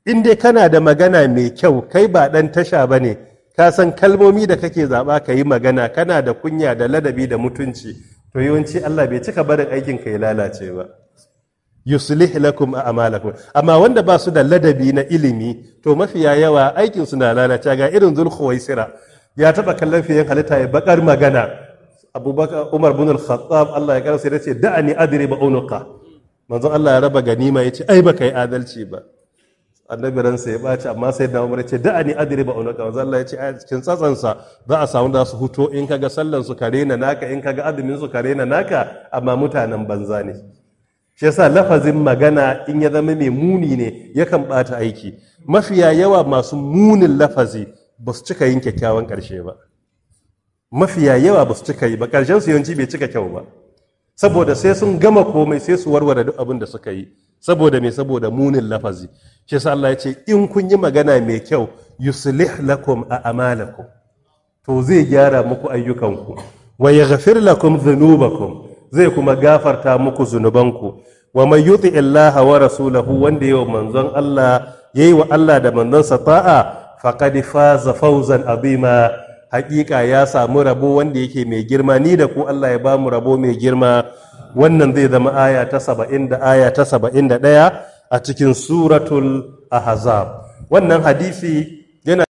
in dai kana da magana mai kyau kai ba ɗan tasha ba ne ka san kalmomi da kake zaɓa ka yi magana kana da kunya da ladabi da mutunci to yawanci Allah bai cika barin aikin ka ya lalace ba yuslih lakum a'malakum amma wanda ba su da ladabi na ilimi to mafiya yawa aikin su na lalace ga irin zulkhuwaisira ya taba kallon fiyen halitta ya bakar magana abubakar umar bin al-khattab Allah ya karasa ya ce da'ani adri ba unuqa manzon Allah ya raba ganima ya ce ai baka yi adalci ba annabi ransa ya ɓaci amma sai da umar ya ce da'ani adri ba unuqa manzon Allah ya ce a cikin tsatsansa za a samu da su huto in kaga sallan su kare na naka in kaga azumin su kare na naka amma mutanen banza ne shi yasa lafazin magana in ya zama mai muni ne yakan ɓata aiki mafiya yawa masu munin lafazi ba su cika yin kyakkyawan ƙarshe ba mafiya yawa ba su cika yi ba ƙarshen su yawanci bai cika kyau ba saboda sai sun gama komai sai su warware duk abin da suka yi saboda me saboda munin lafazi shi yasa Allah ya ce in kun yi magana mai kyau yuslih lakum a amalakum to zai gyara muku ayyukanku wa yaghfir lakum dhunubakum zai kuma gafarta muku zunubanku wa man yuti illaha wa rasulahu wanda yawa manzon Allah yayi wa Allah da manzon ta'a faqad faza fawzan azima hakika ya samu rabo wanda yake mai girma ni da ku Allah ya bamu rabo mai girma wannan zai zama aya ta 70 da aya ta 71 a cikin suratul ahzab wannan hadisi